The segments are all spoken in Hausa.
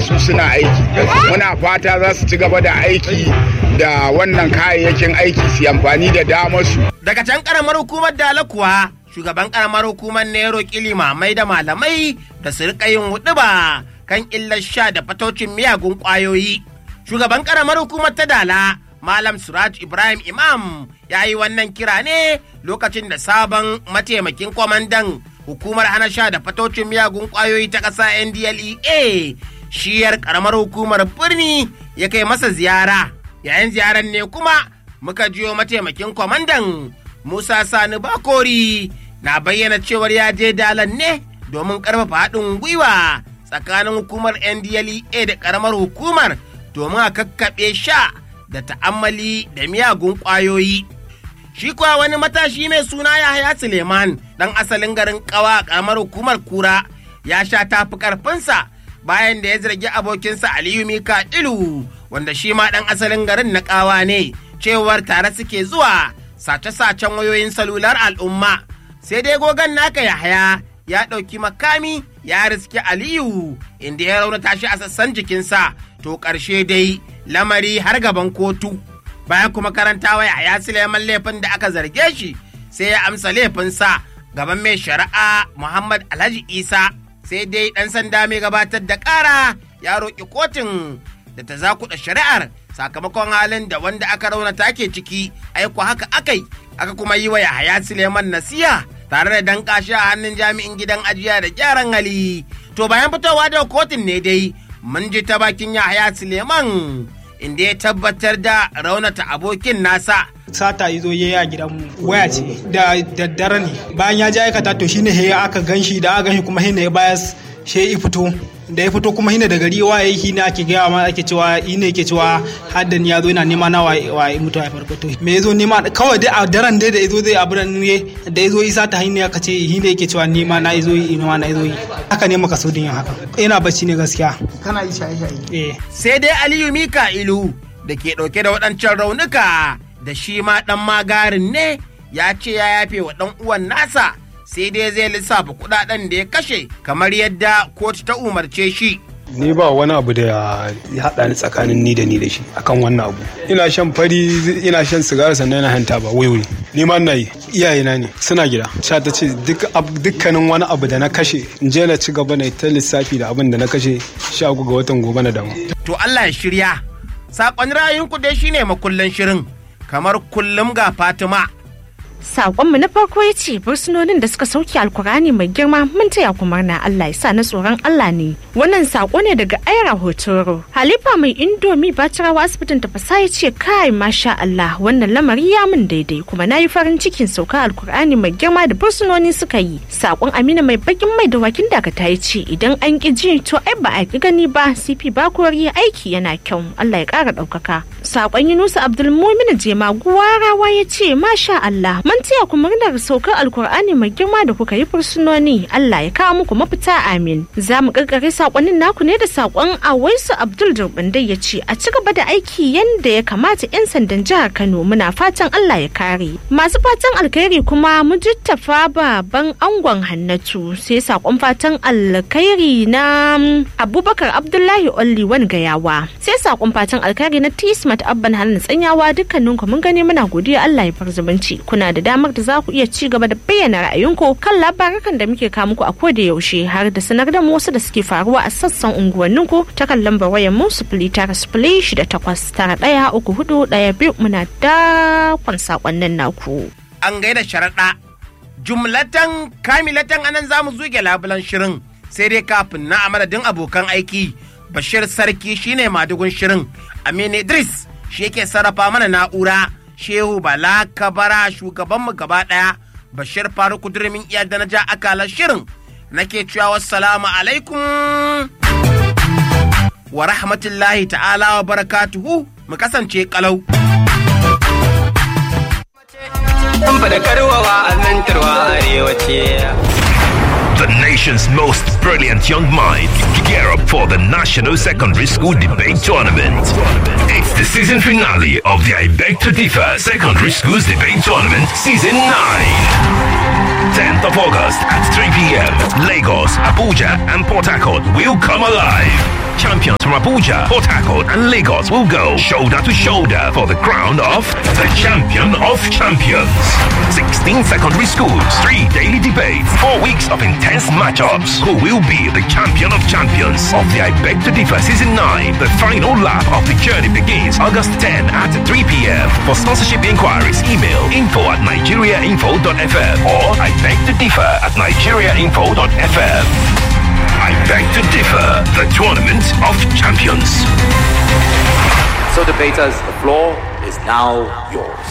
su suna aiki muna fata za su ci gaba da aiki da wannan kayayyakin aiki su amfani da damar su Daga can karamar hukumar Dala kuwa shugaban karamar hukumar ne ya roƙi limamai da malamai da su riƙa yin huɗuba kan illar sha da fatocin miyagun ƙwayoyi. Shugaban karamar hukumar ta Dala Malam Suraj Ibrahim Imam ya yi wannan kira ne lokacin da sabon mataimakin kwamandan hukumar hana sha da fatocin miyagun ƙwayoyi ta ƙasa NDLEA shiyar karamar hukumar birni ya kai masa ziyara. Yayin ziyarar ne kuma muka jiyo mataimakin kwamandan Musa Sani Bakori na bayyana cewar ya je dalan ne domin karfafa haɗin gwiwa tsakanin hukumar NDLEA da ƙaramar hukumar domin a kakkaɓe sha da ta'ammali da miyagun ƙwayoyi. Shi kuwa wani matashi mai suna Yahaya Suleiman ɗan asalin garin ƙawa a ƙaramar hukumar kura ya sha tafi ƙarfinsa bayan da ya zargi abokinsa Aliyu Mika Ilu wanda shi ma ɗan asalin garin na ƙawa ne cewar tare suke zuwa sace-sacen wayoyin salular al'umma sai dai gogon naka Yahaya ya ɗauki makami ya riske Aliyu inda ya raunata shi a sassan jikinsa to ƙarshe dai lamari har gaban kotu bayan kuma karantawa Yahaya Suleiman laifin da aka zarge shi sai ya amsa laifinsa gaban mai shari'a Muhammad Alhaji Isa sai dai ɗan sanda mai gabatar da ƙara ya roƙi kotun da ta zakuɗa shari'ar sakamakon halin da wanda aka raunata ke ciki aiko haka akai aka kuma yi wa Yahaya Suleiman nasiha tare da danka shi a hannun jami'in gidan ajiya da gyaran hali to bayan fitowa da kotun ne dai mun ji ta bakin Yahaya Suleiman inda ya tabbatar da raunata abokin nasa sata izo ya yi a gidanmu waya ce da daddare ne bayan ya ji aikata to shine he aka ganshi da aka ganshi kuma hina ya bayas she ya fito da ya fito kuma hina da gari waye shi ne ake gaya ma ake cewa shi ne yake cewa haddan ya zo yana nema na waye mutu a farko to me yazo nema kawai dai a daren dai da yazo zai abu ne da yazo isa ta hanya aka ce shi ne yake cewa nema na yazo yi nema na yazo yi haka ne maka sodin haka ina bacci ne gaskiya kana yi shaye shaye eh sai dai Aliyu Mika'ilu da ke ɗauke da waɗancan raunuka da shi ma ɗan magarin ne ya ce ya yafe wa ɗan uwan nasa sai dai zai lissafa kuɗaɗen da ya kashe kamar yadda kotu ta umarce shi. ni ba wani abu da ya haɗa ni tsakanin ni da ni da shi akan wannan abu ina shan fari ina shan sigara sannan ina hanta ba wai ni ma na yi iyayena ne suna gida sha ta ce dukkanin wani abu da na kashe in je na ci gaba na ta lissafi da abin da na kashe sha ga watan gobe na damu To Allah ya shirya saƙon ra'ayinku dai shine makullan shirin kamar kullum ga Fatima. Saƙonmu na farko ya ce bursunonin da suka sauke alkurani mai girma mun taya ku murna Allah ya sa na tsoron Allah ne. Wannan saƙo ne daga Aira Hotoro. Halifa mai indomi Bacirawa asibitin tafasa ya ce kai masha Allah wannan lamari ya min daidai kuma na yi farin cikin sauka alkurani mai girma da bursunoni suka yi. Saƙon Amina mai bakin mai da wakin dakata ya ce idan an ƙi ji to ai ba a ƙi gani ba CP Bakori aiki yana kyau Allah ya ƙara ɗaukaka. Saƙon Yunusa Abdulmumin Jema Guwarawa ya ce masha Allah mun taya ku murnar saukar alkur'ani mai girma da kuka yi fursunoni Allah ya kawo muku mafita amin za mu karkare sakonnin naku ne da sakon awaisu abdul durbindai ya ce a ci gaba da aiki yadda ya kamata yan sandan jihar kano muna fatan Allah ya kare masu fatan alkhairi kuma mujittafa baban angon hannatu sai sakon fatan alkhairi na abubakar abdullahi olli wan gayawa sai sakon fatan alkhairi na tismat abban halin tsanyawa dukkanin ku mun gani muna godiya Allah ya far zumunci kuna da damar da za ku iya ci gaba da bayyana ra'ayinku kan labarukan da muke kawo muku a koda yaushe har da sanar da mu wasu da suke faruwa a sassan unguwanninku ta kan lambar wayar mu sifili tara sifili shida takwas tara ɗaya uku hudu ɗaya biyu muna dakon sakonnin naku. An gaida sharaɗa jumlatan kamilatan anan za mu zuge labulan shirin sai dai kafin na a madadin abokan aiki bashir sarki shine madugun shirin aminu idris shi yake sarrafa mana na'ura shehu bala kabara shugabanmu gaba ɗaya bashir faruku durmin iya da na ja akalar shirin nake cewa wassalamu alaikum wa rahmatullahi ta'ala wa barakatuhu mu kasance kalau The nation's most brilliant young minds gear up for the National Secondary School Debate Tournament. It's the season finale of the I Beg to Differ Secondary Schools Debate Tournament Season 9. 10th of August at 3 p.m. Lagos, Abuja, and Port Harcourt will come alive. Champions from Abuja, Port Harcourt, and Lagos will go shoulder to shoulder for the crown of the champion of champions. 16 secondary schools, three daily debates, four weeks of intense matchups. Who will be the champion of champions of the I Beg to Differ Season 9? The final lap of the journey begins August 10 at 3 p.m. For sponsorship inquiries, email info at nigeriainfo.fm or I beg to differ at nigeriainfo.fm. I beg to differ, the tournament of champions. So, debaters, the floor is now yours.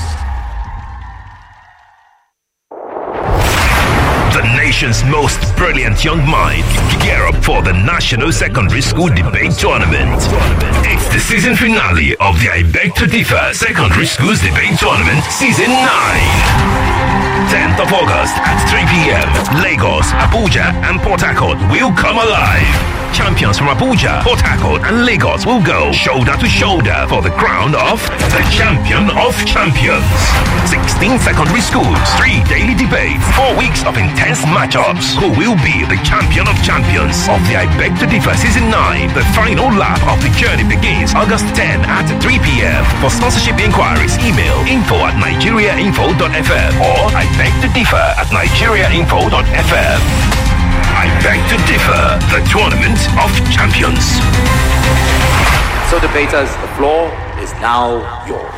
The nation's most brilliant young minds gear up for the National Secondary School Debate Tournament. It's the season finale of the I Beg to Differ Secondary Schools Debate Tournament Season 9. 10th of August at 3 p.m. Lagos, Abuja, and Port Harcourt will come alive. Champions from Abuja, Port Harcourt, and Lagos will go shoulder to shoulder for the crown of the champion of champions. 16 secondary schools, three daily debates, four weeks of intense matchups. Who will be the champion of champions of the I Beg to Differ Season 9? The final lap of the journey begins August 10 at 3 p.m. For sponsorship inquiries, email info at nigeriainfo.fm or I beg to differ at nigeriainfo.fm. I beg to differ, the tournament of champions. So, debaters, the floor is now yours.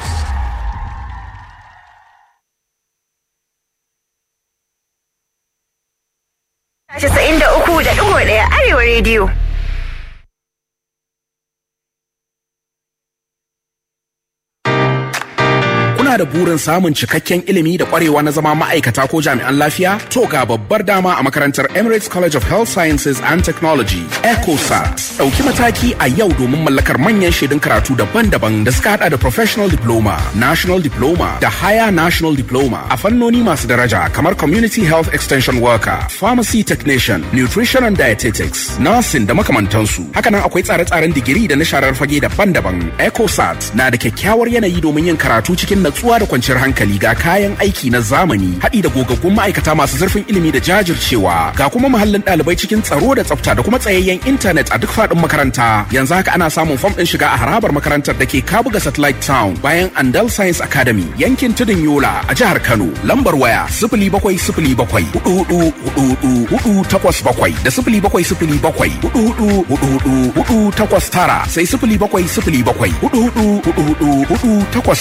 Casa'in da uku da ɗigo ɗaya Arewa rediyo. Kuna da burin samun cikakken ilimi da kwarewa na zama ma'aikata ko jami'an lafiya? To ga babbar dama a makarantar Emirates College of Health Sciences and Technology, ECOSAT. Ɗauki mataki a yau domin mallakar manyan shaidun karatu daban-daban da suka hada da Professional Diploma, National Diploma da Higher National Diploma a fannoni masu daraja kamar Community Health Extension Worker, Pharmacy Technician, Nutrition and Dietetics, Nursing da makamantansu. Hakanan akwai tsare-tsaren digiri da na sharar fage daban-daban. ECOSAT na da kyakkyawar yanayi domin yin karatu cikin natsuwa da kwanciyar hankali ga kayan aiki na zamani haɗi da gogaggun ma'aikata masu zurfin ilimi da jajircewa ga kuma muhallin ɗalibai cikin tsaro da tsafta da kuma tsayayyen intanet a duk faɗin makaranta yanzu haka ana samun fam ɗin shiga a harabar makarantar da ke kabuga satellite town bayan andal science academy yankin tudun yola a jihar kano lambar waya sifili bakwai sifili bakwai hudu hudu hudu hudu hudu takwas bakwai da sifili bakwai sifili bakwai hudu hudu hudu hudu hudu takwas tara sai sifili bakwai sifili bakwai hudu hudu hudu hudu hudu takwas